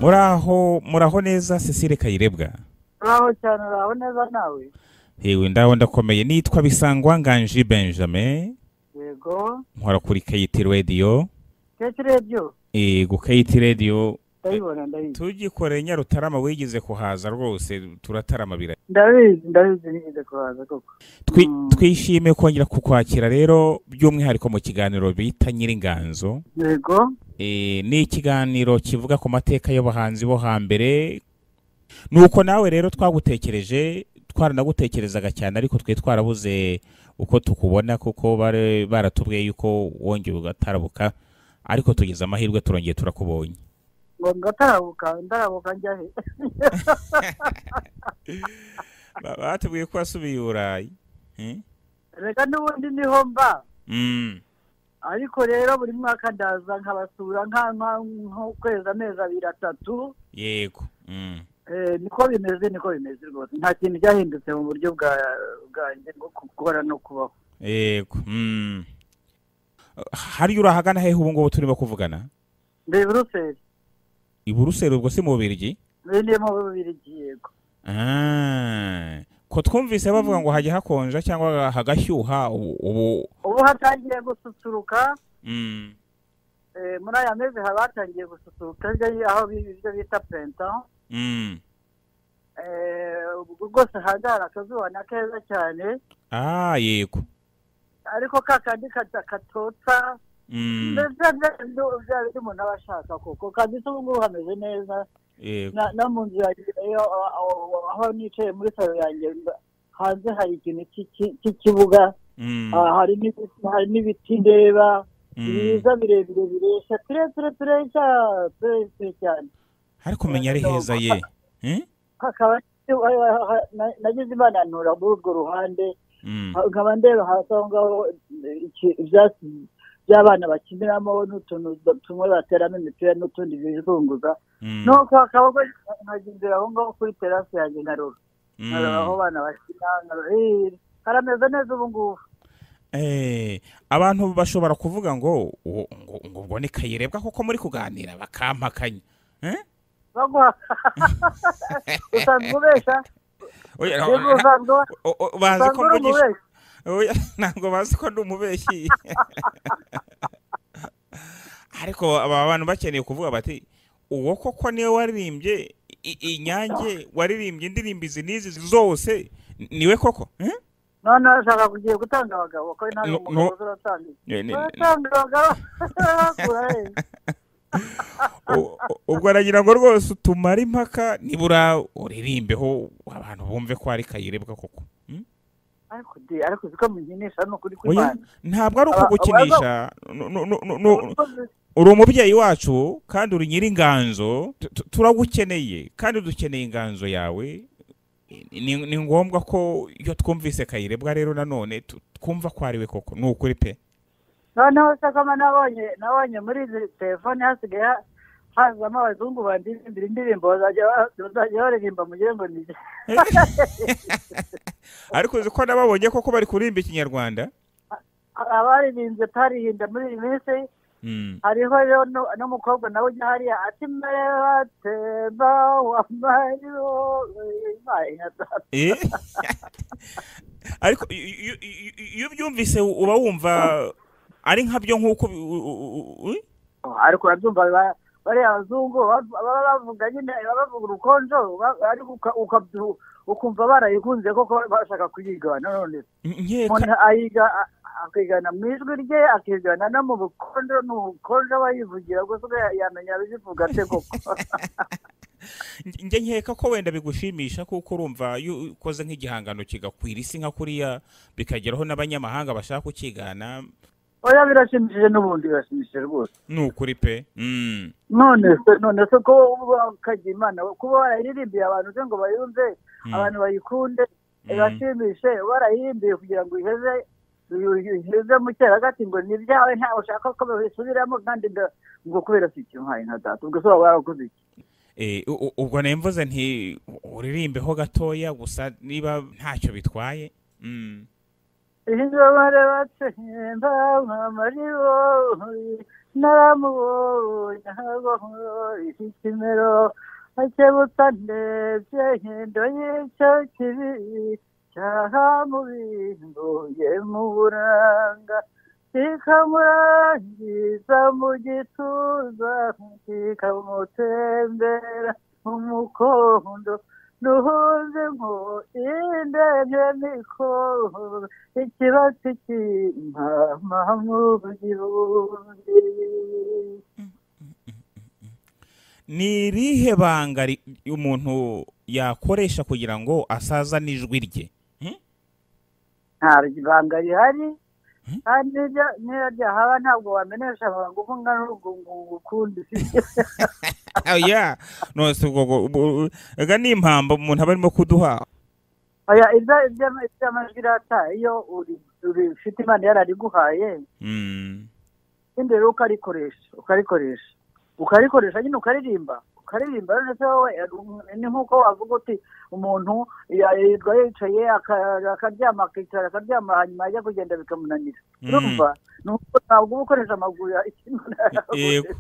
muraho muraho neza cecile kayirebwa uraho cyane uraho neza nawe hewe ndaho ndakomeye nitwa bisangwa nganji benjamin yego nkora kuri kayiti radiyo keke rediyo yego kayiti radiyo ndayibona ndayizi tugikoreye nyarutarama wigize kuhaza rwose turatarama birahita ndabizi ndabizi nigeze kuhaza koko Twi- Mm. twishimiye kongera kukwakira rero by'umwihariko mu kiganiro bita nyir'inganzo yego Eh, ni ikiganiro kivuga ku mateka y'abahanzi bo hambere nuko nawe rero twagutekereje twaranagutekerezaga cyane ariko twari twarabuze uko tukubona kuko bari baratubwiye yuko wongeye ugatarabuka ariko tugize amahirwe turongeye turakubonye ngo ngatarabuka ndarabuka njya he Ba- batubwiye ko wasubiye i burayi Hmm? reka n'ubundi niho mba Mm. ariko rero buri mwaka ndaza nkabasura nka nka- nk'ukwezi amezi abiri atatu yego Mm. Eh, niko bimeze niko bimeze rwose nta kintu cyahindutse mu buryo bwa bwanjye bwo gukora no kubaho yego Mm. hariya urahagana hehe ubu ngubu turimo kuvugana ndi buruseli i buruseli ubwo si mu bubirigi ndi mu bubirigi yego Ah, ko twumvise bavuga ngo hajya hakonja cyangwa hagashyuha ubu ubu ubu hatangiye gususuruka mm, Eh, muri aya mezi haba hatangiye gususuruka hirya aho bi- ibyo bita penta mm. ubwo rwose hanze hari akazuba na keza cyane ah yego ariko ka kandi kata- katotsa Mm, ndetse bya- bya bindi umuntu aba ashaka koko kandi se ubu ngubu hameze neza yego Na- no mu nzu yanjye iyo aho- aho- aho nicaye muri salo yanjye mba- hanze hari ikintu cy'iki- cy'ikibuga Mm, ah, hari n'ibiti- hari n'ibiti ndeba mm. byiza birebire biresha tureture turesha turesure cyane ariko menya ari heza ye Eh? hakaba nagize imana ntura muri urwo ruhande Mm, ha- nkaba ndeba hasi aho ngaho eh, iki- ibyatsi by'abana bakiniramo n'utuntu ba- tumwe bateramo imipira n'utundi bizunguza mm, nuko hakaba nkajya imbere aho ngaho kuri terasi yanjye nkarura mm. nkarura aho abana bakina nkarura eh, karameze neza ubu ngubu Eh, abantu bashobora kuvuga ngo ngo ngo- ngo ubwo ni kayirebwa kuko muri kuganira bakampakanya Eh? baguha usanzwe ubesha Oya, yego na- usanzwe o- o- bazi usanzwe ko uri mvugisha umubesha Oya, ntabwo bazi ko ndi umubeshyi ariko aba bantu bakeneye kuvuga bati uwo koko niwe waririmbye i- inyange waririmbye indirimbo izi n'izi zose niwe koko Eh? none urashaka kugiye gutanga abagabo ko nawe No- umugabo no. uzi uratanga iki? Ni- ni- Uratanga abagabo bakura hehe u- u- ubwo aragira ngo rwose utumare impaka nibura uririmbeho abantu bumve ko ari kayirebwa koko Mm? ariko de ariko uziko munyinisha ni ukuri Oya, kw'imana ntabwo ari Aba- ukugukinisha Nu- nu- nu- nu- nu- Urakoze. uri umubyeyi wacu kandi uri nyir'inganzo Tu- tu- turagukeneye kandi dukeneye inganzo yawe ni ni ngombwa ko iyo twumvise kayirebwa rero nanone tu- twumva ko ariwe koko ni ukuri pe noneho se koma nabonye nabonye muri izi telefone hasigaye ha- hazamo abazungu bandirimbira indirimbo bazajya ba- bazajya baririmba mu gihe ngo ni ariko uzi ko nababonye koko bari kuririmba ikinyarwanda abaririmbye tarihinda muri iyi minsi Mm. hariho rero nu- n'umukobwa nawe ujya hariya ati merebateba wamariro Eh? ariko iyo- iyo- iyo iyo ubyumvise uba wumva ari nkabyo nk'uko bi- u- u- u- u- ariko urabyumva ba- bariya abazungu baba baba bavuga nyine baba bavuga urukonjo ba- ariko uka- ukabyu- ukumva barayikunze koko bashaka kuyigana none nkeka umuntu ayiga a- akigana mu ijwi rye akigana no mu bukonjo ni ubukonjo aba yivugira gusa ubwo ya- yamenya abizivuga ate koko njye nkeka ko wenda bigushimisha kuko urumva iyo ukoze nk'igihangano kigakwira isi nka kuriya bikageraho n'abanyamahanga bashaka kukigana oya birashimishije n'ubundi birashimishije rwose ni ukuri pe Mm. none se none se ko ukajya imana kuba warayirimbiye abantu se ngo bayumve Mm. abantu bayikunde Mm. ibashimishe warayirimbiye kugira ngo iheze iheze mu cyeragati ngo ni ibyawe ntawe ushaka ko babisubiramo kandi nda- ngo kubera si ikintu nka data ubwo se waba warakoze iki Eh, u- u- ubwo nemvuze nti uririmbeho gatoya gusa niba ntacyo bitwaye Mm. ingabare batsemba muri wowe naramubonye ahabaho ikimero akebutsa ndebye hindo y'icyo kibi cyahamubimbuye mu buranga kikamurangiza mu gituza kikamutembera mu mukondo duhuze ngo indege mikoro ikibatsi cy'impama mu gihundi ni irihe banga ri- umuntu yakoresha kugira ngo asazane ijwi rye nta banga rihari kandi niryo- niyo ryahaba ntabwo wamenesha abantu ngo ungana urwo ngo ukundi oya none se ubwo ubwo- ubwo- ega ni impamba umuntu aba arimo kuduha oya ibyo ibyo ibyo amajwi rata iyo uri- uri- ufite imana yarariguhaye Mm. kandi rero ukarikoresha ukarikoresha ukarikoresha nyine ukaririmba ukaririmba rero ndetse wowe eh, ni nk'uko wavuga uti umuntu ya- yirirwa yicaye aka- akaryama akicara akaryama hanyuma ajya kugenda bikamunanira Mm. urumva ni uko ntabwo uba ukoresha amaguru ya Yego.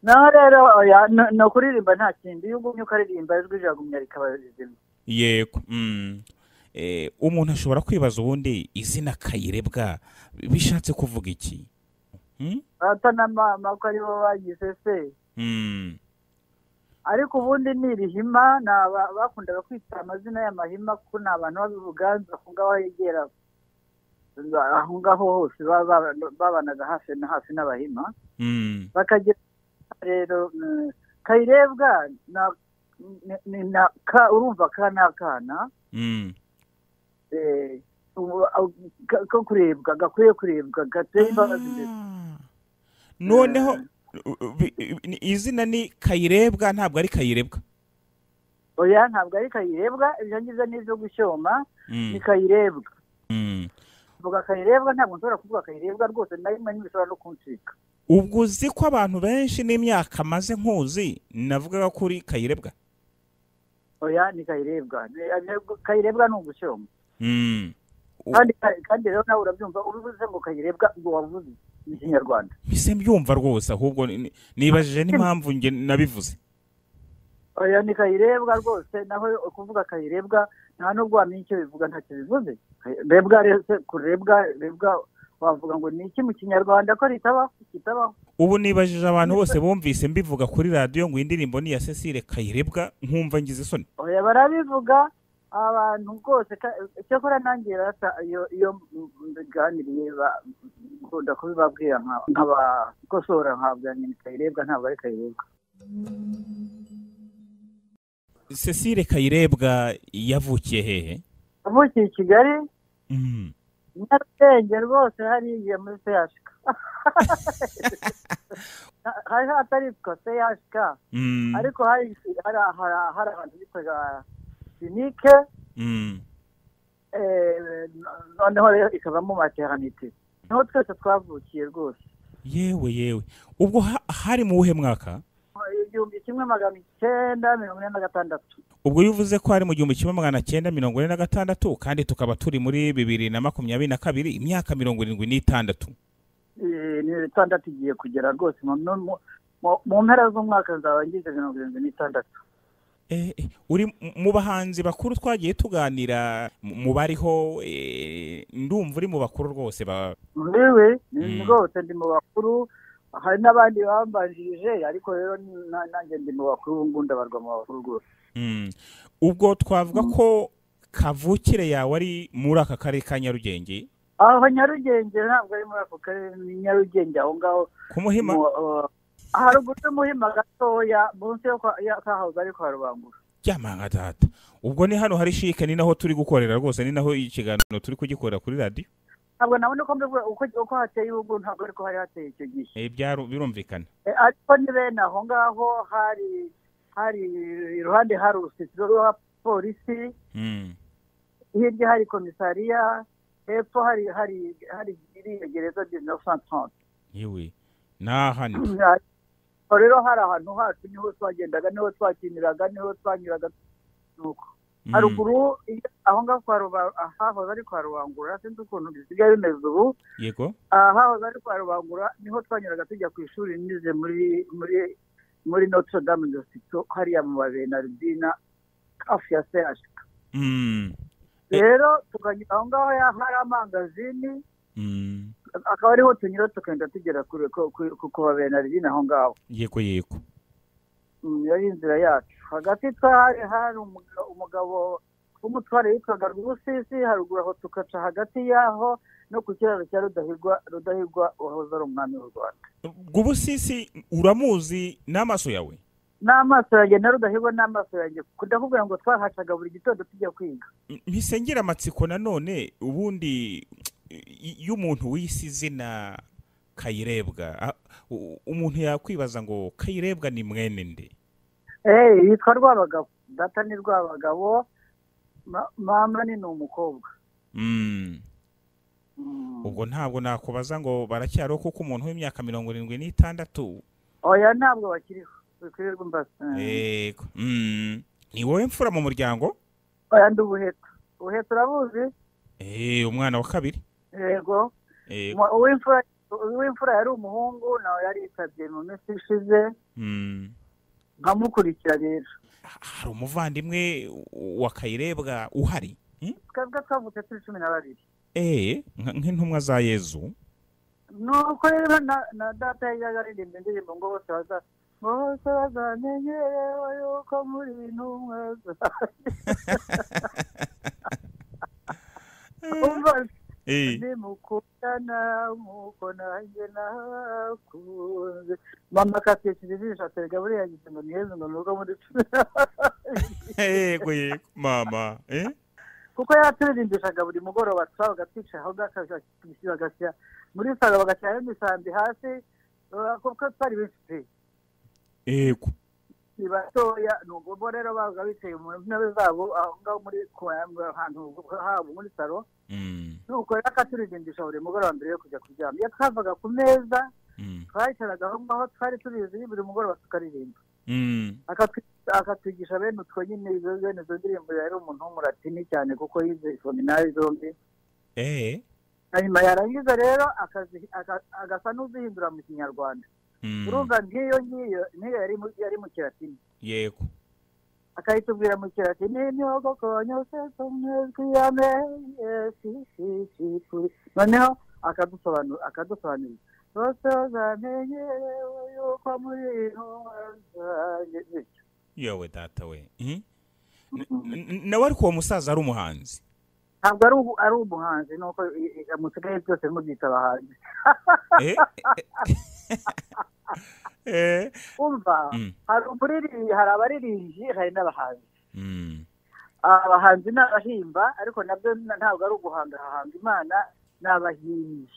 naho rero oya, ni- ni ukuririmba nta kindi iyo ugumye ukaririmba ijwi riragumya rikaba rizima yego Mm. Eh, umuntu ashobora kwibaza ubundi izina kayirebwa bishatse kuvuga iki Mm? ata na mama ko aribo bagize se Mm. ariko ubundi ni irihima ni aba bakundaga kwita amazina y'amahima kuko ni abantu b'abibuganza aho ngaho yegera aho ngaho hose baba baba- babanaga hafi na hafi n'abahima Mm. bakagira rero mm, kayirebwa na- ni- ni na ka urumva ka ni akana Mm. eh, ubu- au- ka- ko kurebwa gakwiye kurebwa gateye imbabazi ndetse Ah. noneho u- u- bi- i- izina ni kayirebwa ntabwo ari kayirebwa oya ntabwo ari kayirebwa ibyo ngibyo ni ibyo gushyoma Mm. ni kayirebwa Mm. vuga kayirebwa ntabwo nshobora kuvuga kayirebwa rwose na rimwe ntibishobora no kuncika ubwo uzi ko abantu benshi n'imyaka maze nkuzi navugaga kuri kayirebwa oya ni kayirebwa Ni- ni- kayirebwa ni ugushyoma Mm. U- kandi kandi rero nawe urabyumva ubivuze ngo kayirebwa ngo wavuze mu kinyarwanda mpise mbyumva rwose ahubwo ni- ni- nibajije n'impamvu njye nabivuze oya ni kayirebwa rwose naho kuvuga kayirebwa nta n'ubwo wamenya icyo bivuga ntacyo bivuze rebwa rese kurebwa rebwa wavuga ngo ni iki mu kinyarwanda ko ritabaho kitabaho ubu nibajije abantu bose bumvise mbivuga kuri radiyo ngo iyi ndirimbo ni iya cecile kayirebwa nkumva ngize isoni oya barabivuga abantu rwose ka- cyakora nanjye rata iyo iyo mbiganiriye ba- nkunda kubibabwira nka- nkabakosora ntabwo nyine kayirebwa ntabwo ari kayirebwa cecile kayirebwa yavukiye hehe avukiye i kigali Mm. nyarugenge rwose hariya muri seyashika hari hataritswa seyashika Mm. ariko hari hari hari- hari ahantu bitwaga sinike Mm. eh, noneho rero ikavamo materinite niho twese twavukiye rwose yewe yewe ubwo ha- hari mu wuhe mwaka igihumbi kimwe magana icyenda mirongo ine na gatandatu ubwo iyo uvuze ko hari mu gihumbi kimwe magana cyenda mirongo ine na gatandatu kandi tukaba turi muri bibiri na makumyabiri na kabiri imyaka mirongo irindwi n'itandatu Eh, ni itandatu igiye kugera rwose mu- mu- mu- mu mpera z'umwaka nzaba ngize mirongo irindwi n'itandatu Eh, eh, uri mu- mu bahanzi bakuru twagiye tuganira mu mu bariho eh, ndumva uri mu bakuru rwose ba mbiwe Mm. ni rwose ndi mu bakuru hari n'abandi bambanjirije ariko rero na- nanjye ndi mu bakuru ubu ngubu ndabarwa mu bakuru rwose Mm. ubwo twavuga ko kavukire yawe ari muri aka karere ka nyarugenge aho nyarugenge ntabwo ari muri ako karere ni nyarugenge aho ngaho ku muhima mu- eh, haruguru y'umuhima gatoya munsi yo kwa- ya- kahoze ari kwa rubangura ryamanga data ubwo ni hano hari shike ni naho turi gukorera rwose ni naho ikiganiro turi kugikorera kuri radiyo ntabwo nabona uko mbivuga uko- uko hateye ubu ngubu ntabwo ariko hari hateye icyo gihe Eh, byaru- birumvikana Eh, ariko ni bene aho ngaho hari hari iruhande hari urusisiro rw'abapolisi Mm. hirya hari komisariya hepfo hari hari hari iriya gereza de neuf cent trente yewe nahani rero hari ahantu hacu niho twagendaga niho twakiniraga niho twanyuraga nuko haruguru iyo- aho ngaho kwa Ruba- ahahoze ari kwa rubangura sinzi ukuntu bisigaye bimeze ubu yego ahahoze ari kwa rubangura niho twanyuraga tujya ku ishuri nize muri muri muri notre dame de sito hariya mu babenardina hafi ya sehashika Mm. Eh. rero tukanyura aho ngaho ya- hari amangazini Mm. akaba ariho tunyura tukagenda tugera kure ku- ku- ku- ku babenardina aho ngaho yego yego Mm, yari inzira yacu hagati twari hari umuga- umugabo w'umutware witwaga rw'ubusisi haruguru aho tugaca hagati y'aho no ku kiraro cya rudahigwa rudahigwa wahoze ari umwami w'u rwanda rw'ubusisi uramuzi n'amaso yawe n'amaso yanjye na rudahigwa n'amaso yanjye ndakubwira ngo twahacaga buri gitondo tujya kwiga ntisengera amatsiko nanone ubundi i- iyo umuntu wise izina kayirebwa a- u- umuntu yakwibaza ngo kayirebwa ni mwene nde Eh, yitwa rwabagabo data ni rwabagabo ma- mama ni ni umukobwa Mm. Mm. ubwo ntabwo nakubaza ngo baracyariho kuko umuntu w'imyaka mirongo irindwi n'itandatu oya ntabwo bakiriho bikorerwa imbazi Eh, yego Mm. ni wowe mfura mu muryango oya ndi ubuheta ubuheta urabuzi Eh, umwana wa kabiri yego Eh, Mu- uw'imfura uw'imfura yari umuhungu nawe yari yitabye mu minsi ishize mm. nkamukurikira rero hari umuvandimwe wa kayirebwa uhari Mm? twebwe twavutse turi cumi na babiri Eh, nka- nk'intumwa za yezu ni uko rero na- na data yajyaga aririmba indirimbo ngo bose baza ngo bose bazamenye yewe yuko muri intumwa umva Eh, nimukundana nk'uko nanjye nakunze mama akatwikira ijisho atega buriya gise ngo ni yezu ngo ni ubwo muri cumi na babiri yego yego mama eh? kuko yaturirimbishaga buri mugoroba twabaga twicaye aho ngaho akajya bagasya muri salo bagashyiraho imisambi hasi uh, kuko twari benshi pe yego ni batoya ni ubwo rero babaga bicaye mu ntebe zabo aho ngaho muri ku ahantu habo muri salo Mm, nuko rero akaturirimbisha buri mugoroba mbere yo kujya kuryama iyo twavaga ku meza mm, twayicaragaho aho ngaho twari tubizi buri mugoroba tukaririmba mm. Akatwi- akatwigisha bene utwo nyine izo- bene izo ndirimbo yari umuntu w'umuratini cyane kuko yize isominari zombi Eh, hanyuma yarangiza rero akazi- aka- agasa n'uzihindura mu kinyarwanda mm, urumva nk'iyo ngiyo niyo yari mu- yari mu kiratini yego akayitubwira mu kiratini nyogokonyo sesomwezwi ya mesisisifu noneho akadusobanura akadusobanurira bose bazamenyerewe yuko muri intumwa zanjye bityo yewe data we Mm. N- n- nawe ariko uwo musaza ari umuhanzi ntabwo ari ubu- ari umuhanzi nuko i- i- musigaye byose mubyita abahanzi Eh, eh, umva Mm. hari umuririmbyi hari abaririmbyi hari n'abahanzi mm, abahanzi ni abahimba ariko nabyo na- ntabwo ari uguhangahanga imana ni abahimbyi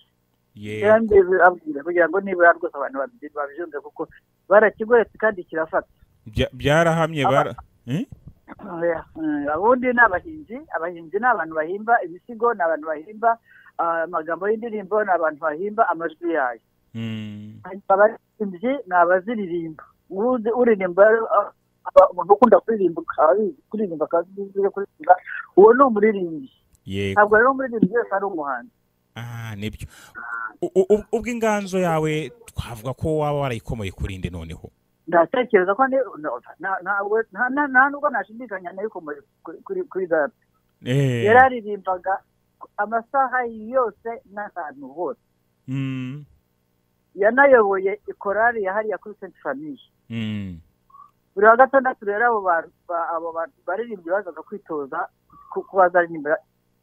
yego kandi abwira kugira ngo nibura rwose abantu babi- babijonze kuko barakigoretse kandi kirafata Bya- byarahamye bara Eh? Oya, mm, abundi ni abahimbyi abahimbyi ni abantu bahimba ibisigo ni abantu bahimba ah, amagambo y'indirimbo ni abantu bahimba amajwi yayo Mm, hanyuma abaririmbyi ni abaziririmba Uruzi- uririmba rero, ah, aba- umuntu ukunda kuririmba akaba abizi kuririmba akaba azi ibyo kuririmba uwo ni umuririmbyi yego ntabwo rero umuririmbyi wese ari umuhanzi ah nibyo U- u- u- ubwo inganzo yawe twavuga ko waba warayikomoye kuri nde noneho ndatekereza ko ni- no, na- ntabwo nta- nta- nta nubwo nashidikanya n'ariko muri- kuri- kuri kuri data Eh, yari aririmbaga amasaha yose n'ahantu hose mm, yanayoboye ikorari ya hariya kuri senti famiye mm, buri wa gatandatu rero abo bantu ba- abo bantu baririmbyi bazaga kwitoza ku- ku bazaririmba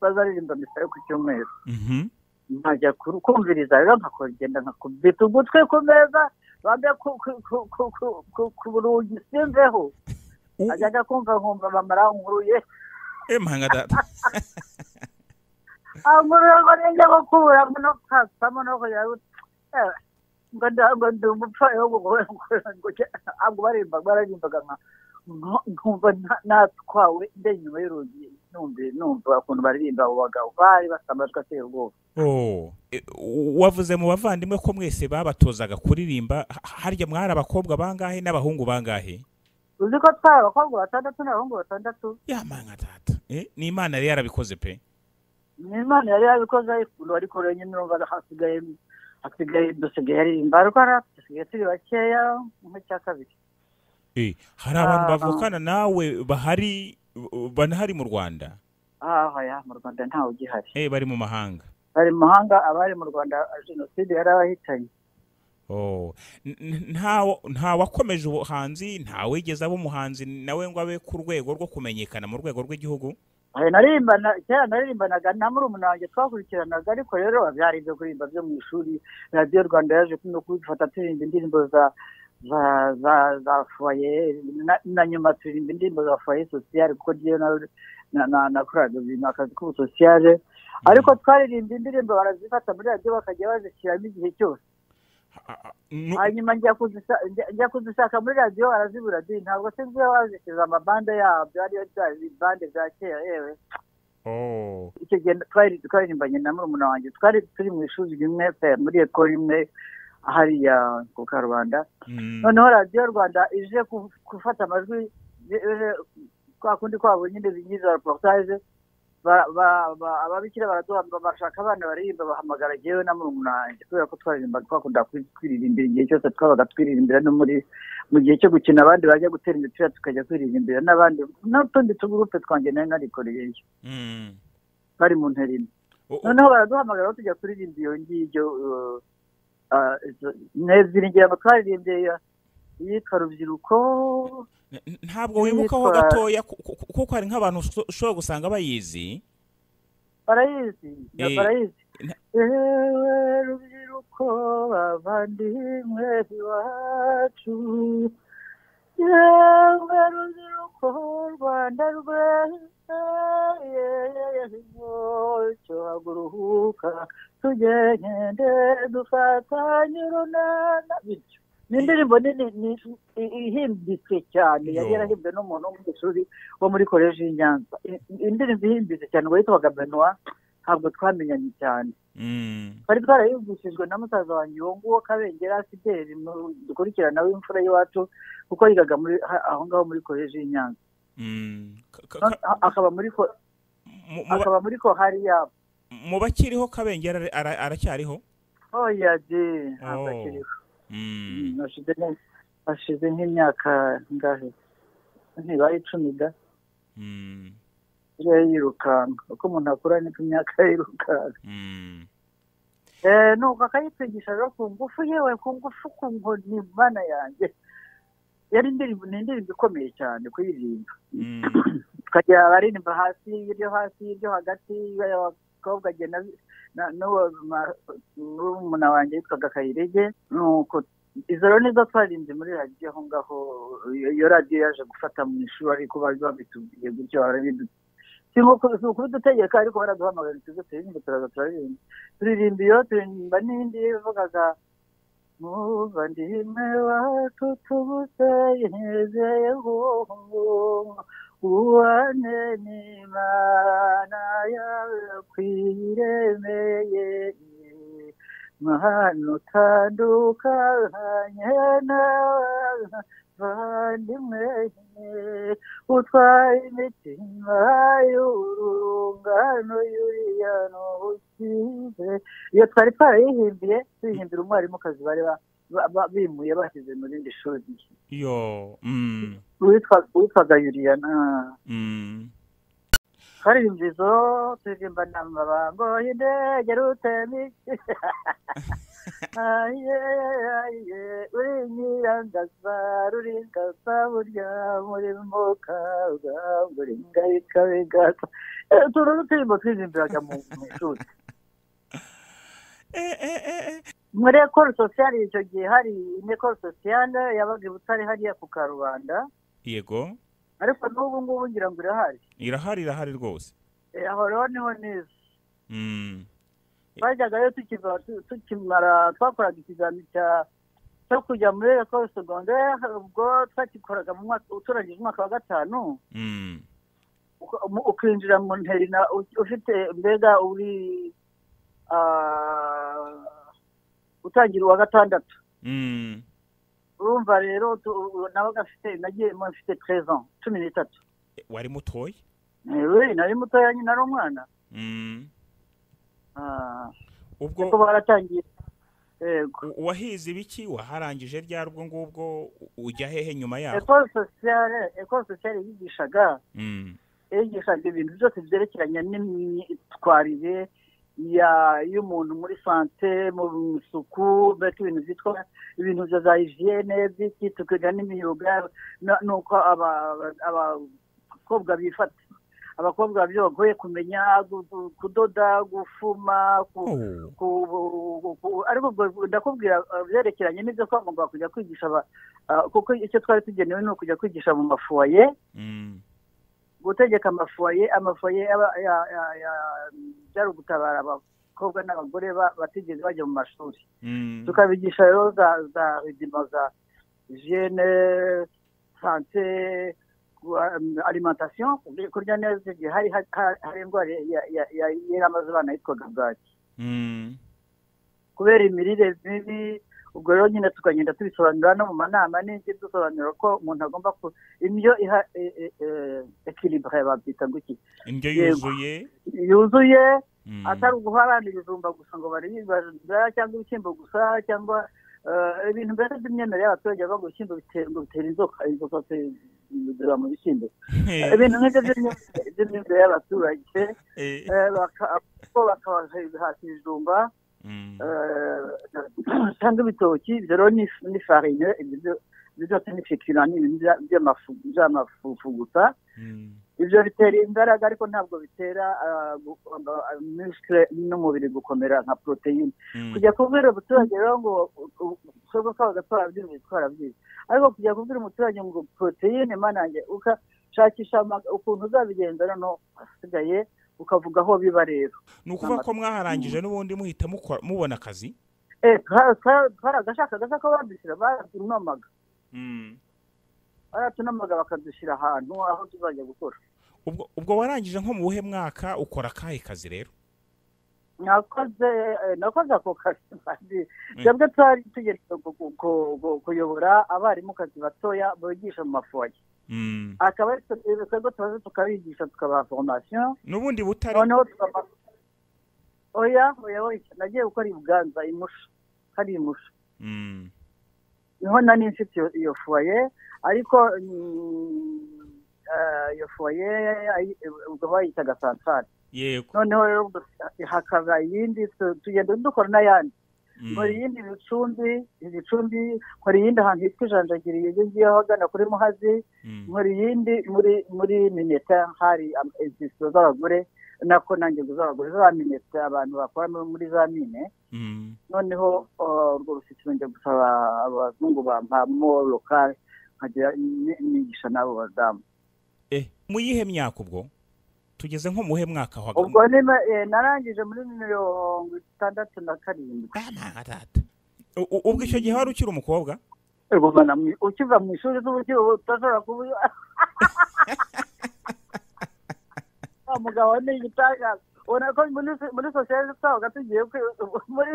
bazaririmba misa yo ku cyumweru mhm. nkajya ku- kumviriza rero nkakogenda nkakubita ugutwi ku meza bambe ku- ku- ku- ku- ku- ku- ku rugi simveho U- ajyaga kumva nkumva bamara nkuruye emanga data angurura ngo ninjya gukura ngo no kwasamo no kujya gu- Eh, ngo nda- ngo ndi umupfayo ngo ntabwo barimba bararimbaga nka nko- nkumva nta- natwawe ndenya inyuma y'urugi numva numva ukuntu baririmba abo bagabo bari bafite amajwi ateye ubwoba Oh, e, u- wavuze mu bavandimwe ko mwese babatozaga kuririmba ha- harya mwari abakobwa bangahe n'abahungu bangahe uzi ko twari abakobwa batandatu n'abahungu batandatu yamanga tata Eh, ni imana yari yarabikoze pe ni imana yari yabikoze ayikunda ariko rero nyine urumva hasigaye hasigaye dusigaye aririmba rwara dusigaye turi bakeya nk'icya kabiri Eh, hari abantu Ah. bavukana nawe bahari banahari mu rwanda aha ya mu rwanda ntawe ugihari Eh, bari mu mahanga bari mu mahanga abari mu rwanda jenoside yari abahitanye Oh. N- n- nta nta wakomeje ubuhanzi nta wigeze aba umuhanzi nawe ngo abe ku rwego rwo kumenyekana mu rwego rw'igihugu Aha, naririmbana kera naririmbanaga na murumuna wanjye twakurikiranaga ariko rero byari ibyo kuririmba byo mu ishuri radiyo rwanda yaje no kubifata turirimba indirimbo za za za za foye na, na nyuma turirimba indirimbo za foye sosiyale kuko ryo na na- na nakoraga ibintu akazi k'ubusosiyale ariko twaririmba indirimbo barazifata muri radiyo bakajya bazishyiramo igihe cyose A- a- nu- hanyuma njya kuzisa- njya- njya kuzishaka muri radiyo barazibura di ntabwo sinzi iyo bazishyize amabande yabyo ariyo bya bande bya kera yewe Oh. icyo gihe twari twaririmbanye na murumuna wanjye twari turi mu ishuri rimwe pe, muri ekoro imwe hariya ku karubanda Mm. noneho radiyo rwanda ije ku- gufata amajwi je- je- kwa kundi kwabo nyine bigiza reportage ba- ba- ba- ababikira baraduhamba bashaka abana baririmba bahamagara jyewe na murumuna wanjye kubera ko twaririmba twakunda kwi- kwiririmbira igihe cyose twabaga twiririmbira no muri mu gihe cyo gukina abandi bajya gutera imipira tukajya kwiririmbira n'abandi n'utundi tugurupe twanjye nari narikoreyeyo Mm. bari mu ntera imwe O- o- noneho baraduhamagara aho tujya kuririmba iyo ngibyo uh, uh, izo- neziri ngira twaririmbye iyitwa rubyiruko n- ntabwo wibukaho Yitwa- gatoya ku- ku- kuko hari nk'abantu uso- ushobora gusanga bayizi barayizi na Eh, barayizi na- ewe rubyiruko bavandimwe iwacu yewe rubyiruko rwanda rweza cyo haguruhuka tugende dufatanye urunana bityo ni indirimbo nini ni- i- ihimbitse cyane yari Yo. yarahimbwe n'umuntu w'umunyeshuri wo muri koleji y'i Nyanza I- i- indirimbo ihimbitse cyane witwaga Benoit ntabwo twamenyanye cyane Mm. twari twarayumvishijwe na musaza wanjye uwo nguwo kabengera fideli mu- dukurikirana w'imfura y'iwacu kuko yigaga muri ha- aho ngaho muri koleji y'i Nyanza Mm. Ka- ka- None- ka- a- akaba muri ko- mu- mu ba- akaba muri ko hari yabo mu bakiriho kabengera ara- ara- aracyariho oya de Oh. ntabwo akiriho Mm. Hashize nka- hashize nk'imyaka ngahe ntibaye icumi da Mm. iyo yirukanka uko umuntu akura niko imyaka ye yirukanka Mm. Eh, nuko akayitwigisha rero ku ngufu yewe ku ngufu ku nkoni mana yanjye yari indirimbo ni indirimbo ikomeye cyane kuyiririmba Mm. tukajya baririmba hasi iryo hasi iryo hagati abakobwa agenda n'umuna wanjye yitwaga kayirege nuko izo rero nizo twaririnze muri radiyo aho ngaho iyo iyo radiyo yaje gufata mu ishuri ariko bari babitubwiye gutyo barabidu si uku- si ukubidutegeka ariko baraduhamagara tuze turirimbe turaza turaririmba turirimba iyo turirimba n'indi ivugaga muvandimwe wacu tubuze yizeye ubone n'imana yawe kwiremeye mahano utandukanye n'abavandimwe utwaye imitima y'urungano yuriya n'ukize iyo twari twarayihimbiye tuyihimbira umwarimukazi bari ba- ba- ba- bimuye bashyize mu rindi shuri Yo. Mm. Uwitwa- witwaga yuriya na Mm. twaririmbye izo turirimba na mabango y'indege rutemi uri nyirangaza ruringaza burya muri mukaga buringarika bigasa turu turirimbo turirimbiraga mu mu ishuri Eh, eh, eh, eh. muri ekoro sosiyale icyo gihe hari ekoro sosiyale yabaga i butare hariya ku karubanda yego ariko n'ubu ngubu ngira ngo irahari irahari irahari rwose Eh, aho rero niho neza Mm. twajyagayo tukiva- tu- tukimara twakoraga ikizami cya cyo kujya muri ekoro segondere ubwo twagikoraga mu mwaka uturangije umwaka wa gatanu Mm. uko- mu- ukinjira mu nteri na u- ufite mbega uri ah, utangira uwa gatandatu Mm. urumva rero nabaga afite nagiye mfite terezo cumi n'itatu wari mutoya we nari mutoya nyine ari umwana Mm. Ah, ubwo ariko baratangiye yego u- wahize ibiki waharangije ryari ubwo ngubwo u- ujya hehe nyuma yaho ekoro sosiyale ekoro sosiyale yigishaga Mm. yigishaga ibintu byose byerekeranye n'imyitwarire ya- y'umuntu muri sante mu isuku mbese ibintu byitwa ibintu bya za hijiyene by'iki tukiga n'imyuga na- n'uko aba- aba- abakobwa bifata abakobwa byo bagoye kumenya gu- gu- kudoda gufuma ku- Oh. ku- ku- ariko ubwo ndakubwira uh, byerekeranye n'ibyo twagombaga kujya kwigisha aba- ah, kuko icyo twari tugenewe ni ukujya kwigisha mu mafuwaye Mm. gutegeka amafoye amafoye aba- ya- ya- ya- byari ugutabara abakobwa n'abagore ba- batigeze bajya mu mashuri Mm. tukabigisha rero za za ridima za jene sante alimantasiyo kurya neza igihe hari ha- hari indwara ya- ya- ya- yari amaze abana yitwaga bwaki Mm. kubera imirire mibi ubwo rero nyine tukagenda tubisobanura no mu manama n'indi dusobanura ko umuntu agomba ku indyo iha ekiribure babyita guki indyo Yego. yuzuye yuzuye Mm. atari uguharana ibijumba gusa ngo baribibazwa cyangwa ibishyimbo gusa cyangwa eh, ibintu mbese by'imyemerere y'abaturage bavuga ngo ibishyimbo bitera ngo bitera inzoka inzoka ziba mu bishyimbo ibintu nk'ibyo by'imyemerere- by'imyemerere y'abaturage Eh. eh, baka- bo bakabaha ibihata ibijumba Mm. eh, cyangwa ibitoki ibyo rero ni ni farine ibyo byo- ibyo byose ni fikira ni ibintu bya- by'amafu- by'amafufu gusa Mm. ibyo bitera imbaraga ariko ntabwo bitera ah, gu- ah, muscle n'umubiri gukomera nka poroteyine Mm. kujya kubwira umuturage rero ngo ushobora kwaba twarabyumva twarabyize ariko kujya kubwira umuturage ngo poroteyine manange ukashakisha ama- ukuntu uzabigenza noneho hasigaye ukavuga aho biba rero ni ukuvuga ko mwaharangije n'ubundi muhita mukora mubona akazi Eh, twa- twa- twaragashaka gasa ko badushyira baratunamaga Mm. baratunamaga bakadushyira ahantu aho tuzajya gukora ubwo ubwo warangije nko mu buhe mwaka ukora akahe kazi rero nakoze eh, nakoze ako kazi twebwe twari tugenewe gu- gu- gu- gu- kuyobora abarimu kazi batoya bigisha mu mafoye Mm. akaba ari twe rero twebwe tubaze tukabigisha tukabaha formation n'ubundi butare noneho tukaba oya oya oya nagiye gukora i buganza imusha hari imusha Mm. niho nari mfite iyo- iyo foye ariko mm, eh, iyo foye ayi- ubwo bayitaga santare yego noneho rero ubwo hakaba iyindi tu- tugenda dukora n'ayandi Mm. nkora iyindi ibicumbi ibicumbi nkora iyindi ahantu hitwa ijanjagiri iyo ngiyeho agana kuri muhazi Mm. nkora iyindi muri muri mineta hari insisiro z'abagore nako nange z'abagore za mineta abantu bakora muri- muri za mine Mm. noneho uh, urwo rusisiro njya gusaba abazungu bampamo lokale nkajya ni- nigisha n'abo badamu Eh, mu yihe myaka ubwo tugeze nko muhe mwaka wa ubwo nima, eh, narangije muri mirongo itandatu na karindwi Banarata. U- u- ubwo icyo gihe wari ukiri umukobwa Ugumana mu- ukiva mu ishuri z'uburyo uba utashobora kuba wa mugabo ni igitangaza ubona ko muri so- muri sosiyete twabaga tugiye kwi- muri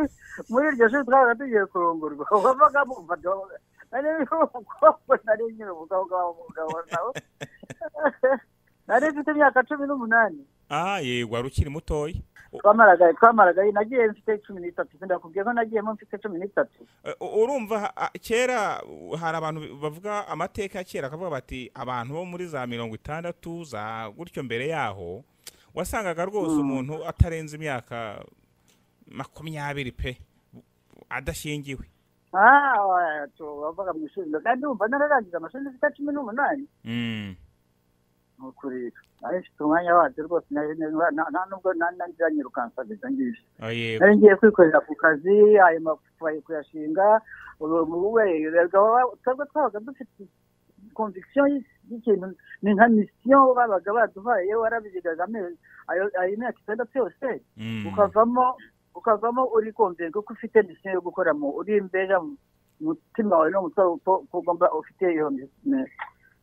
muri iryo shuri twabaga tugiye kurongorwa wabaga mumva nari umukobwa nari nyine umukobwa w'umugabo nawe nari mfite imyaka cumi n'umunani ah yego wari ukiri mutoya U- twamaraga twamaraga nagiye mfite cumi n'itatu sindakubwiye ko nagiyemo mfite cumi n'itatu Eh, u- urumva ah, kera uh, hari abantu bavuga amateka ya kera akavuga bati abantu bo muri za mirongo itandatu za gutyo mbere yaho wasangaga rwose umuntu atarenze imyaka makumyabiri pe adashingiwe Ah, oya, tu- wavuga mu ishuri kandi wumva nararangiza amashuri mfite cumi n'umunani Mm. ni ukuri nari mfite umwanya wabyo rwose nari nari- na- na- nubwo nananiranye rukansabiza ngije Ah, yego. nari ngiye kwikorera ku kazi ayo mafaye kuyashinga twebwe twabaga dufite conviction y'ikintu ni nka mission babaga baduhaye warabizigaga amezi ayo ayo myaka itandatu yose Mm. ukavamo ukavamo uri konvenga ko ufite mission yo gukora mu uri imbere mu mutima wawe no mu mutima wawe ko ko ugomba ufite iyo mission.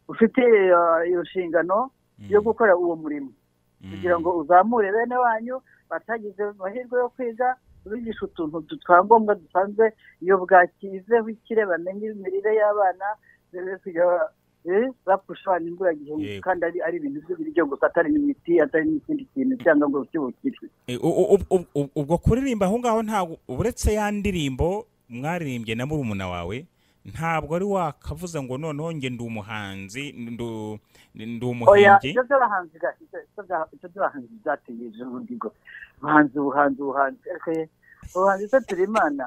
ufite uh, iyo nshingano Mm. yo gukora uwo murimo Mm. kugira ngo uzamure bene wanyu batagize amahirwe yo kwiga bigisha utuntu twangombwa dusanzwe iyo bwakizeho ikire bamenye imirire y'abana bapfusha abana imburagihe Yego. kandi ari ari ibintu by'ibiryo gusa atari n'imiti atari n'ikindi kintu cyangwa ngo cy'ubukire E, u- u- u- u- ubwo kuririmba aho ngaho ntabwo uretse ya ndirimbo mwaririmbye na murumuna wawe ntabwo ari wakavuze ngo noneho njye ndi umuhanzi ndu- ndi oya umuhimbyi ibyo by'abahanzi ga- ibyo- ibyo bya- ibyo by'abahanzi byategereje ubundi ngo ubuhanzi ubuhanzi ubuhanzi eke, ubuhanzi se turi imana